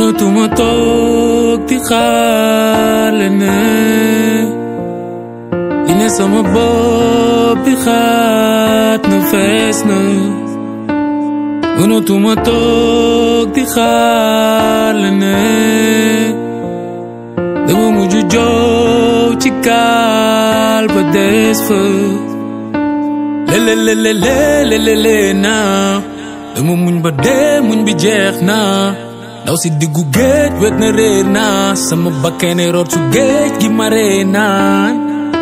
mënatuma toog di xaar leneen li ne sama bopp bi xaat na fees na mënatuma toog di xaar leneen dama mujj joow ci gaal ba des fa lelelelelelelele naa dama muñ ba dee muñ bi jeex naa ndaw si diggu géej wet na réer naa sama bakkene root su géej gi ma ree naan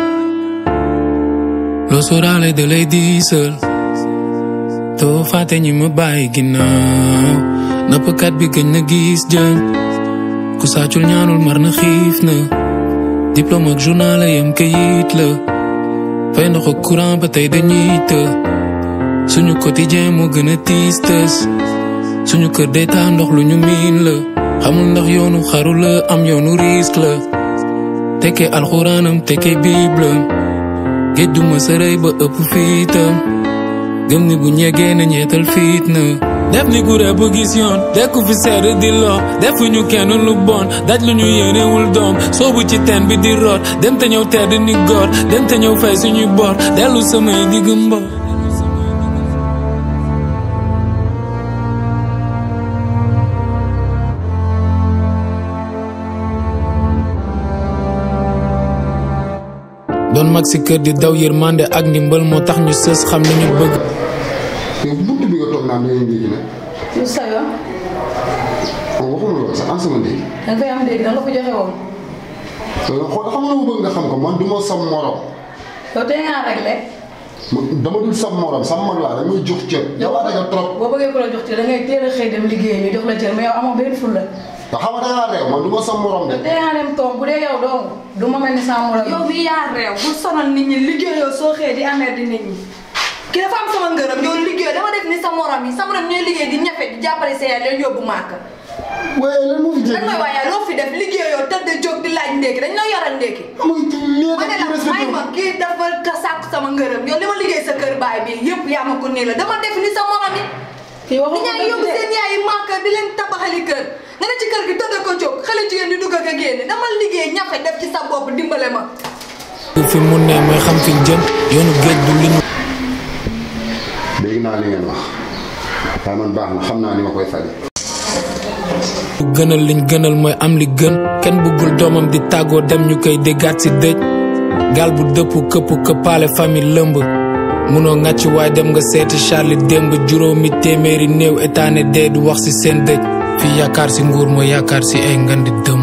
loo sóoraale da lay diisal doo fàtte ñi ma bàyyi ginnaaw nappkat bi gëj na gis jën ku saacul ñaanul mar na xiif na diplôme ak journal yam kayit la fay ndox ak courant ba tey dañuy të suñu quotidien moo gën a tiis tës suñu kër day taa ndox lu ñu miin la xamul ndax yoonu xaru la am yoonu risque la tekkee alxuraanam tekkee bible géej du ma sërëy ba ëpp fiitam gëm ni bu ñegee na ñeetal fiit na def ni gure bu gis yoon dekku fi sedd di loo defuñu kenn lu bon daj lu ñu yéenewul doom soobu ci teen bi di root dem te ñëw tedd ni góor dem te ñëw fay suñuy bor dellu samay digg mbor doon mag si kër di daw yërmande ak ndimbal moo tax ñu sës xam li ñu bëgg yow buntu bi nga toog naan da ngay ndékki nag. lu sa yoon. kon waxuma loolu sax an sama ndékki. da nga koy am dégg da nga ko joxe woon. xool xam nga ma bëgg nga xam ko man du ma sam morom. yow tey ngaa réglé. man dama dul sam morom sam mag laa damay jox cër. yow wax nga trop. boo bëggee ko la jox ci da ngay teel a xëy dem liggéey ñu jox la cër mais yow amoo benn fulla. nga xam nga da ngaa réew man du ma sam morom de. yow tey ngaa dem toog bu dee yow dong du ma mel ni sama morom. yow mi yaa réew bu sonal nit ñi liggéeyoo soo xëyee di amer di nit ñi ki dafa am sama ngërëm yow liggéey dama def ni sa morom yi sa morom ñooy liggéey di ñafe di jàppale sa yaay leen yóbbu màkk waaye lan moo fi lan jëlee. mooy waaye loo fi def liggéeyoo tëdd jóg di laaj ndékki dañ la yoral ndékki amuñ ci lii ma ne la may ma kii dafa ka sàkk sama ngërëm yow li ma liggéey sa kër baay bi yëpp yaa ma ko nii la dama def ni sa morom yi kii waxu di ñaa yóbbu seen yaay yi màkk di leen tabaxali kër nga ne ci kër gi tëdd ko jóg xale jigéen di dugg ak a génne dama liggéey ñafe def ci sa bopp dimbale ma fi mu ne mooy xam fi ñu jëm yoonu géej du li ñu dégg naa li ngeen wax waaye man baax na xam naa ni ma koy faje. gënal liñ gënal mooy am li gën kenn bëggul doomam di tàggoo dem ñu koy déggaat si dëj gaal bu dëpp këpp këppaale famille lëmb munoo ngàcc waaye dem nga seeti Charlie démb juróomi téeméeri néew état ne dee du wax si seen dëj fii yaakaar si nguur mooy yaakaar si ay ngandi dëmm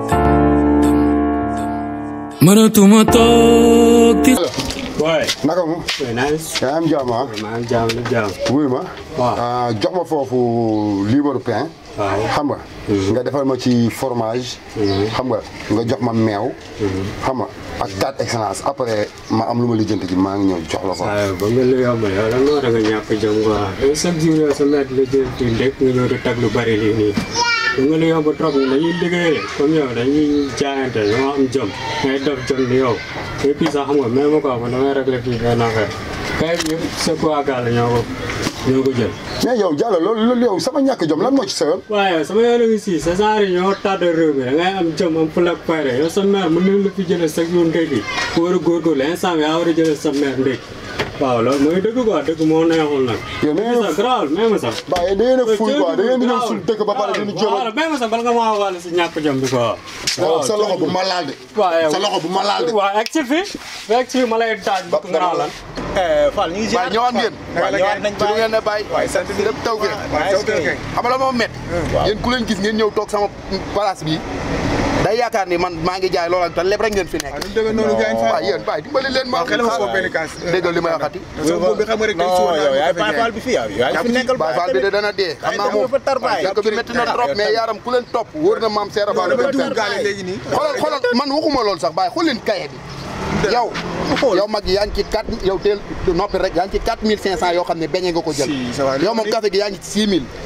mënatuma toog di waaye. naka mu. oui nice. yaa am jàmm ah. maa ngi jaam lu jaam. wuy ma. Waaw. ah, jox ma foofu liibaru pain. waaw. xam nga. nga defal ma ci fromage. xam nga nga jox ma meew. xam nga ak quatre excellence après ma am lu ma lijjanti ji maa ngi ñëw jox la ko. waaye ba nga lu yomb yow lan moo tax nga ñàkk jom quoi yow chaque jour yow sa maître la jël ci ndek nga ñëw di tag lu bari lii nii. ba nga lu yomb trop ñu dañuy liggéey comme yow dañuy jaayante ñoo am jom ngay def jom ni yow. et puis sax xam nga même ma ko man damay régler fii benn affaire kay bi yëpp sa quoi gàll ñoo ko ñoo ko jël. mais yow Diallo loolu loolu yow sama ñàkk jom lan moo ci sa yoon. waaye sama yoon a ngi si sa genre yi ñoo tàdd réew mi da ngay am jëm am fula ak fayda yow sa mère mën nañ la fi jëlee chaque jour ndékki ku war a góorgóorlu instant bi yaa war a jëlee sa mère ndékki waaw loolu mooy dëgg quoi dëgg moo neexul nag. yow da ngeen sax garaawul même sax. a da ngeen a ful quoi da ngeen di ñëw suñu dëkk ba pare dañu jéem waaw même sax bala nga maa wàll si ñàkk jom bi quoi. a. sa loxo bu ma laal de. waaw yow sa loxo bu ma laal de. waaw egg si fi egg si ma lay taaj Ba- nga naan lan. Fall ñu ngi ziar waaye ñëwaat ngeen. waaw ñëwaat nañ ci lu ngeen ne bàyyi. waaye sant bi lépp taw ngeen. waaye taw ngeen. xam nga la moo métti. yéen ku leen gis ngeen ñëw toog sama place bi day yaakaar ni man maa ngi jaay loolu ak te lépp rek ngeen fi nekk. waaw nu mu demee noonu gars yi waaw yéen bàyyi dimbali leen ma. waaw xel ma foofu benn kaas. déggal li may waxati. sama boobu bi xam nga rek dañ si woon yow yaay Baye Fall bi fi yow yaa ngi fi nekkal Baye Fall bi de dana dee. xam naa moom fa tar baay dëkk bi métti na trop mais yaaram ku leen topp wóor na maam Seera Fall. dama dugg gaale léegi nii. xoolal xoolal man waxuma loolu sax bàyyi xool leen kaye bi. yow yow mag yaa ngi ci 4 yow teel noppi rek yaa ngi ci 4500 yoo xam ne beñe nga ko jël. Si, ça va. yow moom café gi yaa ngi ci 6000.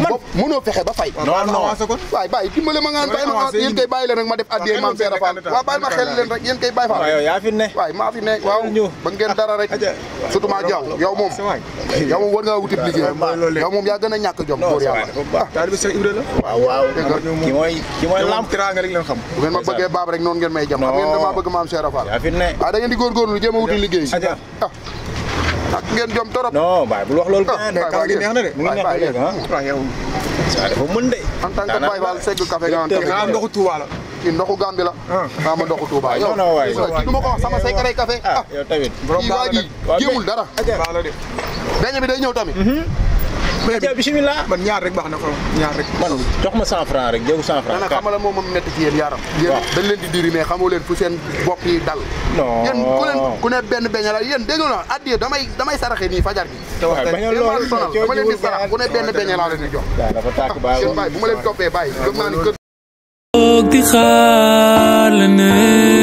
bopp mënoo fexe ba fay non non avancé kon waay bàyyi dimbale ma ngaan bàyyi ma avancé yéen koy bàyyi leen rek ma def addiyee maam Seera Fall waaw bàyyi ma xel leen rek yéen koy bàyyi waaw Fall yow yaa fi ne waay maa fi ne waaw ñu. ba ngeen dara rek surtout maa jaw yow moom sa waay yow moom war ngaa wutib liggéey mooy loolu yow moom yaa gën a ñàkk jom góor yàlla taalibe Cheikh Ibra la waaw waaw ki mooy ki mooy lamp lamp teraanga rek leen xam bu ngeen ma bëggee baab rek noonu ngeen may jam xam ngeen damaa bëgg maam Seera Fall yaa fi ne waaw da ngeen di góorgóorlu jéem a wuti liggéey Aja. ah ak ngeen jom torop non baay bul wax loolu Ah, gaañ baay, kaw gi neex na de mu ngi neex ba léegi ah waaw yow saa dafa mën de en tant que Baye Fall segg café nga Directeur. xanaa ndoxu Touba la kii ndoxu Gambie la waaw ma ndoxu Touba yow non, non, waay. kii du ma ko wax sama secret café ah ah yow tamit kii waa ji Waaw, jéemul dara baax la de beñe bi day ñëw tamit aja bismillah man ñaar rek baax na ko ñaar rek man jox ma 100 francs rek jéegu 100 francs dana xamala moom moom métti ci yéen yaram yéen Waaw. dañ leen di diri mais xamoo leen fu seen bopp yi dal non yéen ku leen ku ne benn beñe la yéen dégg na addiye damay damay saraxe nii fajar gi te wax bañ a yéen maa loolu leen sonal dama leen di sarax ku ne benn beñe laa leen di jox daa dafa tàkk baay seen bàyyi bu ma leen toppee bàyyi gëm naa ni kër toog di xaar la ne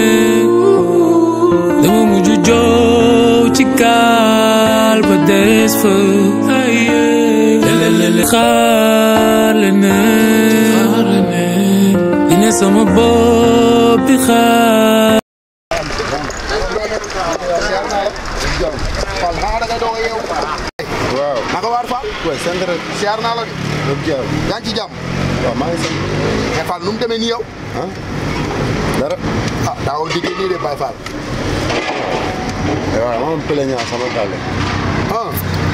dama mujj joow ci gaal ba des fa lelelele xaar la ne di ne sama bopp di xaar Fall xanaa da ngay doog a yeewu waaw naka waar Fall waaw sant rek siyaar naa la de dëgg yàlla yaa ngi ci jàmm waaw maa ngi sant mais Fall nu mu demee nii yow ah dara ah daawul diggee nii de Baye Fall waaw maa am plaignant sama gàlle ah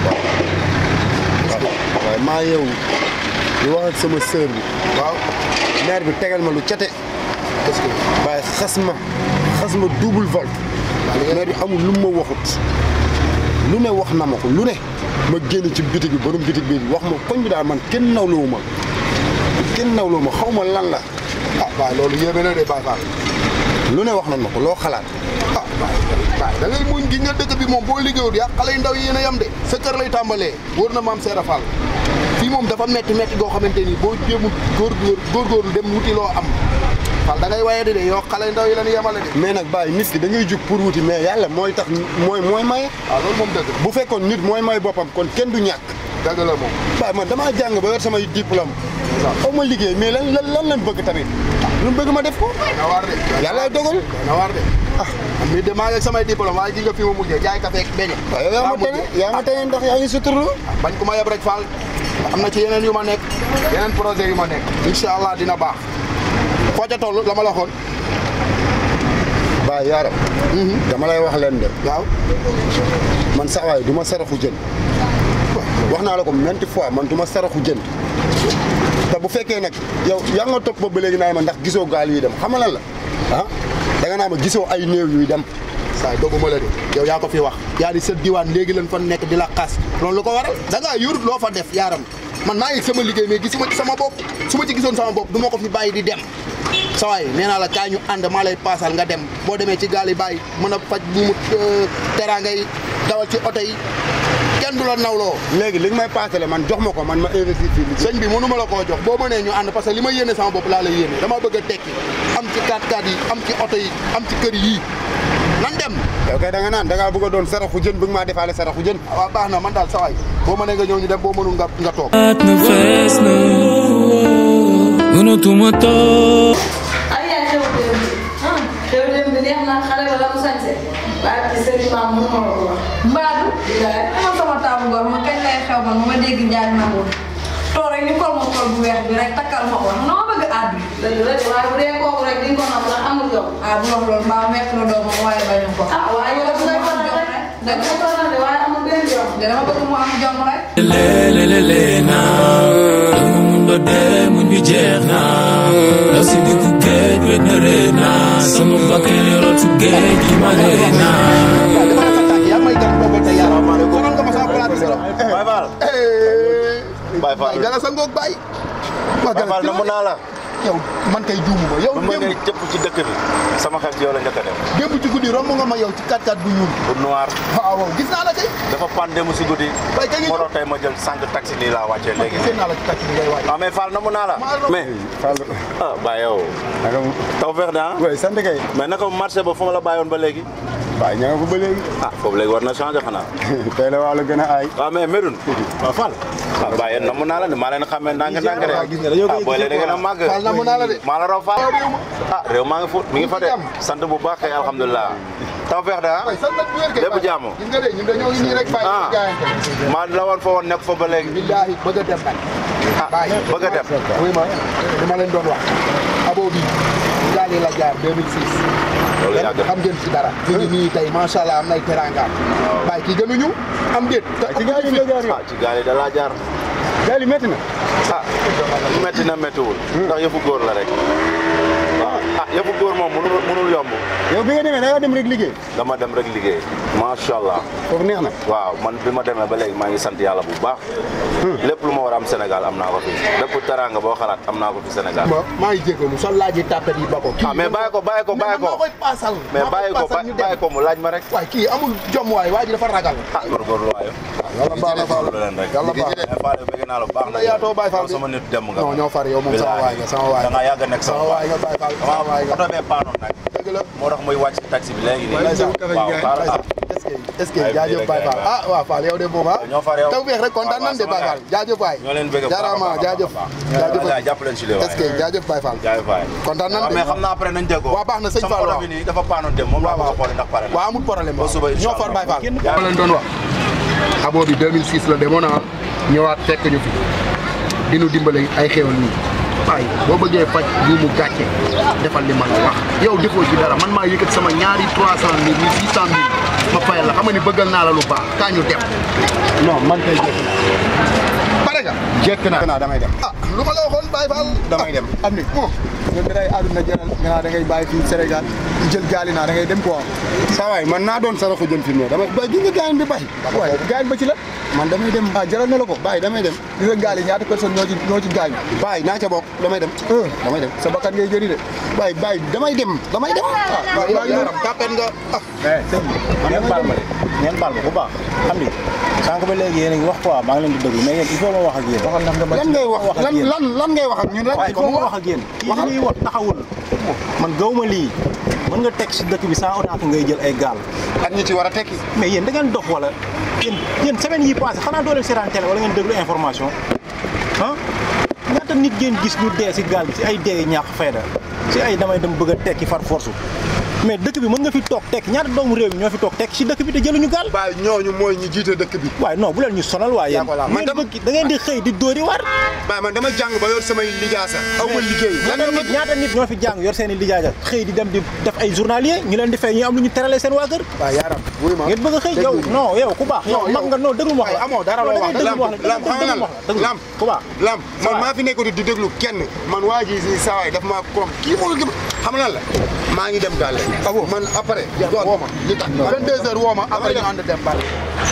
waaye maa yeewu di wax ak sama sœur bi waaw maire bi tegal ma lu cate est-ce que waaye xas ma xas ma double vol maire bi amul lu ma waxut lu ne wax na ma ko lu ne ma génn ci bitig bi borom bitig bi wax ma koñ bi daal man kenn nawloowu ma kenn nawloowu ma xaw ma lan la ah waaye loolu yéeme na de Baye Fall lu ne wax nañ ma ko loo xalaat ah Baye Baye da ngay muñ gi nga dëkk bi moom boo liggéeyul yaa xale yu ndaw yi yéen a yem de sa kër lay tàmbalee wóor na maam Seera Fall fii moom dafa metti metti goo xamante ni boo jéemul góorgóor góorgóorlu dem wuti loo am Fall da ngay waye di de yow xale yu ndaw yi la ñu yemale de mais nag bàyyi nit ki da ngay jug pour wuti mais yàlla mooy tax mooy mooy maye waaw loolu moom dëgg bu fekkoon nit mooy may boppam kon kenn du ñàkk dëgg la moom waaye man damaa jàng ba yor samay diplôme xaw ma liggéey mais lan lan lan lañ bëgg tamit lu mu bëgg ma def ko na waar de yàlla dogal na waar de ah mi de maa ngi ak samay diplôme waaye gi nga fi ma mujjee jaay café ak beñe waaw yow yaa ma tane yaa ma tane ndax yaa ngi suturlu bañ ku ma yeb rek Fall am na ci yeneen yu ma nekk yeneen projet yu ma nekk incha allah dina baax foo ca toll la ma la waxoon baa yaaram dama lay wax leen de waaw man sax waaye du ma saraxu jën wax naa la ko maintes fois man du ma saraxu jën te bu fekkee nag yow yaa nga topp ba ba léegi naa ma ndax gisoo gaal yuy dem xam nga lan la ah da nga naa ma gisoo ay néew yuy dem saay dogguma la de yow yaa ko fi wax yaa di sa diwaan léegi lañ fa nekk di la xas loolu lu ko waral da ngaa yur loo fa def yaaram man maa ngi sama liggéey mais gisuma ci sama bopp su ma ci gisoon sama bopp du ma ko fi bàyyi di dem sa waay nee naa la kaay ñu ànd maa lay paasal nga dem boo demee ci gaal yi bàyyi mën a faj bu mu teraanga yi dawal ci oto yi kenn du la nawloo léegi li nga may paasale man jox ma ko man ma investir fii liggéey sëñ bi mënu ma la koo jox boo mënee ñu ànd parce que li ma yéene sama bopp laa lay yéene dama bëgg a tekki am ci 4x4 yi am ci oto yi am ci kër yii nan dem yow kay da nga naan da ngaa bëgg a doon saraxu jën bëgg maa defaale saraxu jën waaw baax na man daal sa waay boo mënee nga ñëw ñu dem boo mënul nga nga toog at na fees na mënatuma toog ay yaay xew démb bi ah xew démb bi neex na xale ba la mu sañse waaye ci sëriñ maam mënu ma la ko wax mbaadu bilaay ama sama taamu góor ma kañ lay xew man ma ma dégg njaag na woon toog rek ñu kol ma kol bu weex bi rek takkal ma ko na ma bëgg àddu dëgg la de waaye bu dee kooku rek di nga ko nam ndax amul yow ah bu wax loolu mbaa mekk la doomam waaye bañu ko ah waaye yow dina ko jom rek dëgg la ko de waaye amul benn jom de dama bëgg mu am jom rek lelelele na dama mun ba dee muñ bi jeex na daw si diggu géej wet na ree na sama bakkan yoroo su géej gi ma ree na waaw dama la fa tàkk yaa may gan boobu tey yàlla sonal nga ma sama plat bi siro Baye Fall Baye Fall gala sa ngoog bàyyi waa Baye Fall namu naa la yow man kay juumu ma yow bu ma démb nee cëpp ci dëkk bi sama xel ci yow la njëkk a dem démb ci guddi romb nga ma yow ci 4x4 bu ñuul bu noir waaw waaw gis naa la kay dafa pan démb si guddi Baye kañ moo tax tey ma jël sànq taxi nii laa wàccee léegi seen naa la ci taxi bi ngay waaj waaw mais Fall namu naa la maa la- mais Fall ah Baye yow naka taw feex na ah oui sant kay mais naka marché ba fu ma la bàyyoon ba léegi waaye ña nga ko ba léegi ah foofu léegi war na changé xanaa tey la waa la gën a aay waaw mais Medoune waaw Fall ah bàyyi yéen namm naa la de maa leen xamee ndànk ndànk de ah booy leen da ngeen a màgg Fall namm naa la de. maa la raw Fall ah réew maa ngi fu mi ngi fa de sant bu baax kay alhamdulilah taw feex de ah waaye sant bu wér kay lépp jàmm gis nga de ñun dañoo ngi nii rek bàyyi ah gaayante maa la woon fa woon nekk fa ba léegi billaahi bëgg a dem nag ah bëgg a dem oui ma li ma leen doon wax abo bi gaali la jaar 2006 loolu yàgg na xam ngeen ci dara ñu ngi nii tey macha allah am nay teraangaam bàyyi kii gënuñu am déet ci gaal yi nga jaar yow ah ci gaal yi da laa jaar gaal yi métti na ah métti na méttiwul ndax yëfu góor la rek waaw ah yëfu góor moom mënul mënul yomb yow bi nga demee da nga dem rek liggéey dama dem rek liggéey macha allah foofu neex na waaw man bi ma demee ba léegi maa ngi sant yàlla bu baax lépp lu ma war a am Sénégal am naa ko fi lépp teraanga boo xalaat am naa ko fi Sénégal ma maa ngi jégalu sol laaji tàppet yi ba ko kii ah mais bàyyi ko bàyyi ko bàyyi ko maa koy paasal mais maa koy bàyyi ko paasal ñu dem. bàyyi ko mu laaj ma rek waay kii amul jom waay waa ji dafa ragal ah góorgóorlu waayo yàlla baax na Fall leen rek yàlla baax mais Fall bëgg naa la bu baax na yaatoo Baye Fall yow sama nit dem nga non ñoo far yow moom sama waay nga sama waay da nga yàgg a nekk sama waay nga Baye Fall sama waay nga oto bee paanoon nag dëgg la moo tax muy wàcc ci taxi bi léegi nii ndeysaan waaw xaaral ah est-ce que est-ce que Ay, jaajëf bii Baye rek Fall Baye ah waaw Fall yow de moom ah ñoo far yow taw beex rek kontaan waaw, nan de sama Baye Fall gars. jaajëf waay ñoo leen bëgg bu baax a jaaraama baax a jaajëf baax. jaajëf Voilà, jàpp leen ci li waay est-ce que jaajëf Baye Fall jaajëf waay kontaan nan waaw de mais xam naa après nañ déggoo waaw baax na sëñ sama Fall oto waaw bi nii dafa paanoon dem moom laa waaw bëgg a xool ndax pare na waaw amul problème Ba suba ñoo incha far Baye Fall Allah. ma leen doon wax abo bi 2006 la demoon naa ñëwaat fekk ñu fi dinu dimbale ay xéewal nii waaye boo bëggee faj lii mu gàcce defal li ma la wax yow defoo ci dara man maa yëkkat sama ñaari 300 mille ni 600 mille ma fayal la xam nga ni bëggal naa la lu baax kaa ñu dem non man kay jekk pare nga jekk naa damay dem ah lu ma la waxoon Baye Fall damay dem am ni bon ñun day àdduna jaral nga naa da ngay bàyyi fii Sénégal di jël gaali naa da ngay dem quoi saa waay man naa doon saraxu jën fi mu ne damay bay gi nga gaañ bi bay waaye gaañ ba ci la man damay dem ah jaral na la ko bàyyi damay dem gis nga gaali ñaata personne ñoo ci ñoo ci gaañ bàyyi naa ca bokk damay dem damay dem sa bakkan ngay jëri de bàyyi bàyyi damay dem damay dem waaw yow yaram tàppet nga ah sëñ bi ngeen baal ma de ngeen baal ma bu baax xam ni sànq ba léegi yéen a ngi wax quoi maa ngi leen di déglu mais yéen il faut ma wax ak yéen. waxal na nga ma lan ngay wax wax ak lan yéen. lan lan ngay wax ak ñun rek waaye il faut ma wax ak yéen kii li ñuy wax taxawul man gaw ma lii mën nga teg si dëkk bi sans autant que ngay jël ay gaal ak ñi ci war a tekki mais yéen da ngeen dox wala yéen yéen semaine yi passé xanaa doo leen seetaan télé wala ngeen déglu information ah ñaata nit ngeen gis ñu dee si gaal bi si ay dee ñàkk fayda si ay damay dem bëgg a tekki far force mais dëkk bi mën nga fi toog tekki ñaata doomu réew mi ñoo fi toog tekki si dëkk bi te jëluñu gaal bàyyi ñooñu mooy ñi jiite dëkk bi waaye non bu leen ñu sonal waaye yéen Yaa ko laal. Man ngeen dama- bëgg da ngeen di xëy di dóori war bàyyi man dama jàng ba yor samay lijaasa aw ma liggéey lan ñaata nit ñaata nit ñoo fi jàng yor seen i lijaaja xëy di dem di def ay journalier ñu leen di fay ñu am lu ñu teralee seen waa kër waaw yaram wuy ma ngeen bëgg a xëy yow non yow ku baax yow Non, mag yow- nga non déglu ma wax waaye la amoo dara loo Non, wax. da ngay déglu ma wax la lam xam nga lan déglu ma wax la déglu lam ku baax lam man maa fi nekkoon di déglu kenn man waa ji si saawaay daf maa korom kii moo gëm xam nga lan la maa ngi dem gàlle man après woo ma li tax 22 heures woo ma après ñu ànd dem bari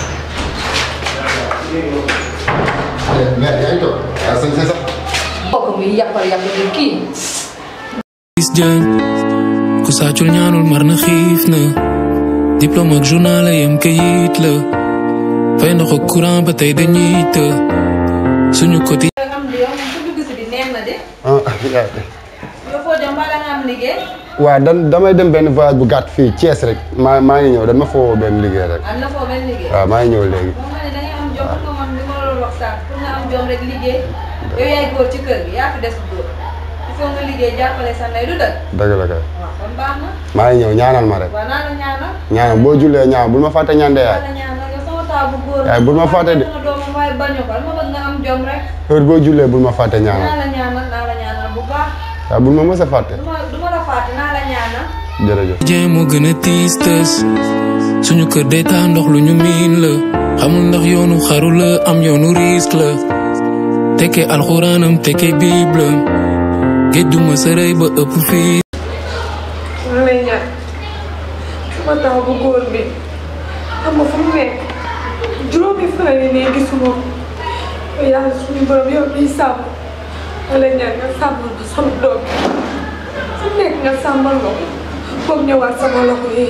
mais yaa ngi toog ah sëñ sax mbokk mi yàppal yàppal bi kii gis jën ku sàccul ñaanul mar na xiif na diplôme ak journal yam kayit la fay ndox ak courant ba tey dañuy të suñu côté am di yow su dugg si bi neex na de ah yow foo dem mbaa da nga am liggéey waaw dan damay dem benn voyage bu gàtt fii Thiès rek maa maa ngi ñëw dan ma foo benn liggéey rek am na foo benn liggéey waaw maa ngi ñëw léegi moom ma ne da ngay am jom nga man li ma la doon wax sànq pour nga am jom rek liggéey yow yaay góor ci kër gi yaa fi des góor il faut nga liggéey jàppale sa ndey du dëgg dëgg la kay waaw kon baax na maa ngi ñëw ñaanal ma rek waaw naa la ñaanal ñaanal boo jullee ñaan bul ma fàtte ñaan de naa yaay la ñaanal yow sama taw bu góor Yaay, bul ma fàtte de. sama doomam waaye bañu ko dama bëgg nga am jom rek heure boo jullee bul ma fàtte naa ñaanal la ñaanal naa la ñaanal bu baax waaw bul ma mës a fàtte du ma du ma la fàtte naa la ñaanal jërëjëf jeen moo gën a tiis tës suñu kër day taa ndox lu ñu miin la xamul ndax yoonu xaru la am yoonu risque la tekkee alxuraanam tekkee bible géej du ma sërëy ba ëpp fii maa lay ñaan sama taw bu góor bi xam nga fu mu nekk juróomi fan yi nii gisuma ko yàlla suñu borom yow miy sàmm maa lay ñaan nga sàmmal ma sama doom fu mu nekk nga sàmmal ma ko foog ñëwaat sama loxo yi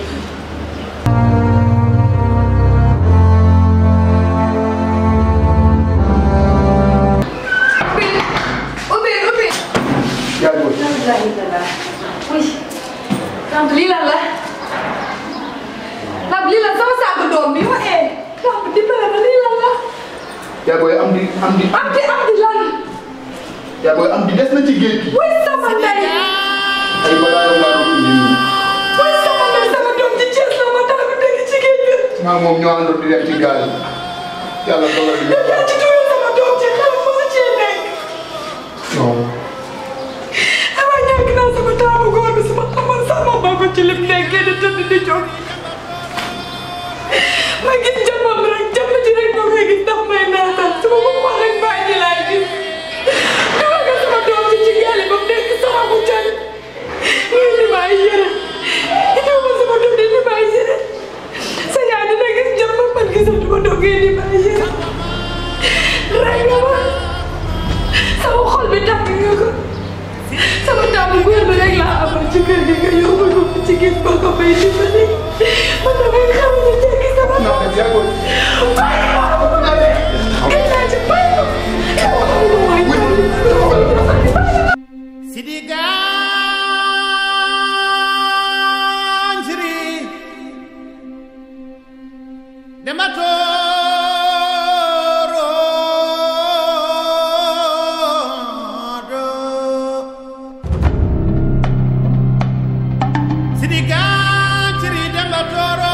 ubbi ubbi alhamdulilah oui tante lii lan la lii la sama saaku doom bi ma ee lamb dimbale ma lii lan la yaa booy am di am di am di am di lan yaa booy am di des na ci géej gi wuy sama ndey ay bagages laa doon indi nii wuy sama ndey sama doom ci Thiès la ma tax a dégg ci géej gi maa moom ñoo àndoon di dem ci gaal yi yàlla dogal di yaa ci tuuti sama doom ci xel ma ci nekk non dama ñàkk naa sama taamu góor bi sama xamal sama ba ko ci lim nekkee di tëdd di jóg ma gis jëmmam rek jëmm ci rek ma koy gis ndax may naatal su ma ko wax rek bàyyi ji laay gis dugal nga sama doom ci ci gaali ba mu nekk sama bu jan ngay li ma ay yére indi ma sama doom di li ma ay yére sa yaay dina gis jëmm man gisatuma doom ngay li ma ay yére rey nga ma sama xol bi tàng nga ko sama taamu góor bi rek laa amal ci kër gi nga yóbbu ko fi ci gis ba ko may dimbali man damay xam ne jéggi sama non mais yaa booy bàyyi ma gën naa ci bàyyi ma Sidi Ganjri Dematoro Sidi Ganjri Dematoro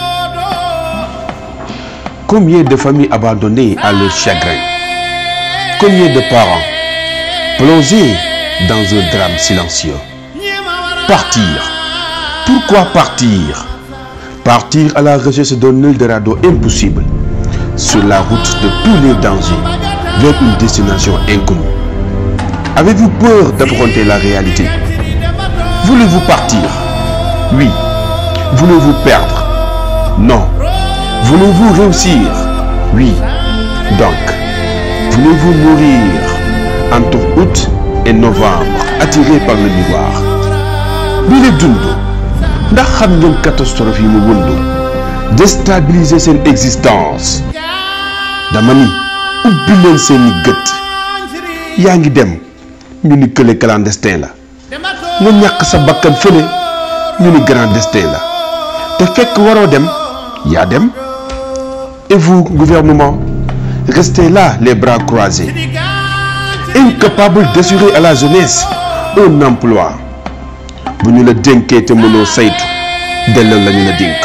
Combien de familles abandonnées à leur chagrin Combien de parents plongés dans un drame silencieux Partir. Pourquoi partir Partir à la recherche d'un Eldorado impossible sur la route de tous les dangers vers une destination inconnue. Avez-vous peur d'affronter la réalité Voulez-vous partir Oui. Voulez-vous perdre Non. Voulez-vous réussir Oui. Donc, voulez-vous mourir entre août et novembre attiré par le miroir bi la dund ndax xam ngeen catastrophe yi mu wundu déstabiliser seen existence dama ni ubbi leen seeni gët yaa ngi dem ñu ni kële clandestin la nga ñàkk sa bakkan fële ñu ni clandestin la te fekk waroo dem yaa dem et vous gouvernement restez là les bras croisés incapable d'assurer à la jeunesse un emploi bu ñu la dénkee te mënoo saytu delloo la ñu la dénk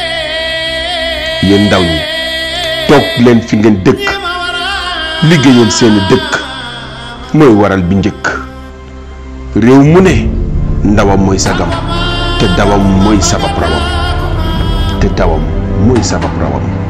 yéen ndaw ñi toog leen fi ngeen dëkk liggéeyal seeni dëkk mooy waral bi njëkk réew mu ne ndawam mooy sagam te dawam mooy sabab rawam te dawam mooy sabab rawam